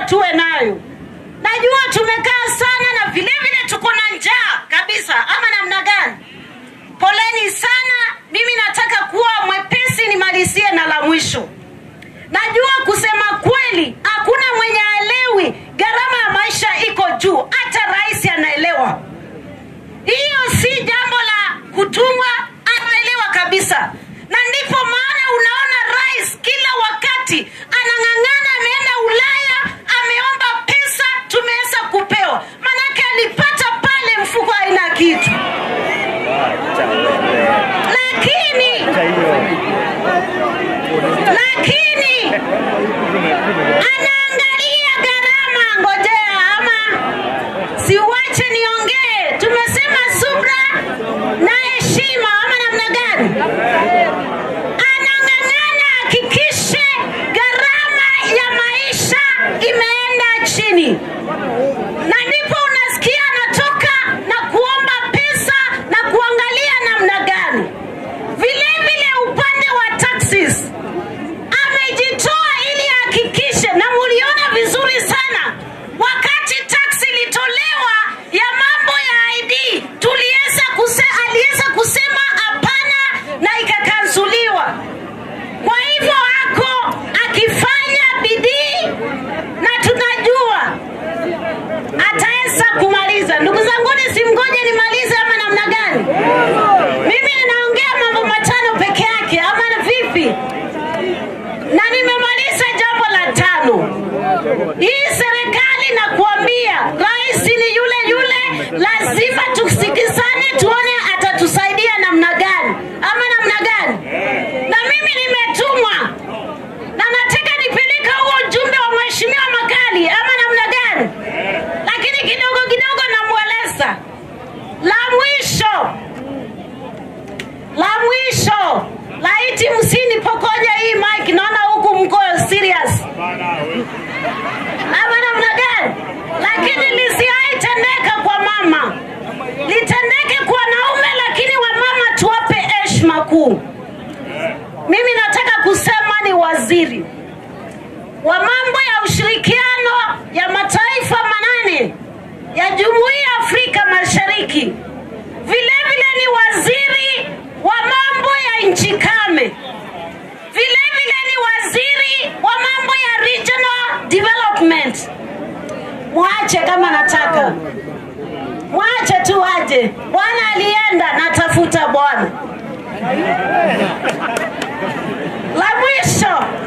tuwe nayo. Najua tumekaa sana na vile vile tuko na njaa kabisa, ama namna gani? Poleni sana. Mimi nataka kuwa mwepesi, nimalizie na la mwisho. Najua kusema kweli, hakuna mwenye aelewi gharama ya maisha iko juu, hata rais anaelewa. Hiyo si jambo la kutumwa, anaelewa kabisa, na ndipo maana unaona rais kila wakati anang'ang'ana, ameenda Ulaya, ameomba pesa, tumeweza kupewa, manake alipata pale mfuko haina kitu, lakini lakini anaangalia gharama. Ngojea ama siuache niongee. Tumesema subra na heshima, ama namna gani? Anang'ang'ana hakikishe gharama ya maisha imeenda chini, na ndipo unasikia anatoka na kuomba pesa na kuangalia namna gani. Vile vile upande wa taxes amejitoa ili ahakikishe, na muliona vizuri sana wakati tax ilitolewa ya mambo ya ID, tuliweza kuse, aliweza kusema hapana na ikakansuliwa. Kwa hivyo ako akifanya bidii na tunajua ataweza kumaliza. Ndugu zanguni, simgoje nimalize ama namna gani? Mimi ninaongea mambo matano peke yake ama vipi? na nimemaliza jambo la tano. Hii serikali nakuambia, rais ni yule yule, lazima tusikizane, tuone atatusaidia namna gani ama namna gani. Na mimi nimetumwa na nataka nipeleka huo ujumbe wa mheshimiwa Makali ama namna gani, lakini kidogo kidogo namweleza. La mwisho la mwisho laiti msinipokonya hii mic, naona huku mko serious ama namna gani, lakini lisiaitendeka kwa mama, litendeke kwa naume, lakini wamama tuwape heshima kuu. Mimi nataka kusema ni waziri wa mambo ya ushirikiano ya mataifa manane ya Jumuiya ya Afrika Mashariki, vile vile ni waziri wa mambo ya nchi kame, vile vile ni waziri wa mambo ya regional development. Mwache kama nataka, mwache tu aje. Bwana alienda, natafuta Bwana. La mwisho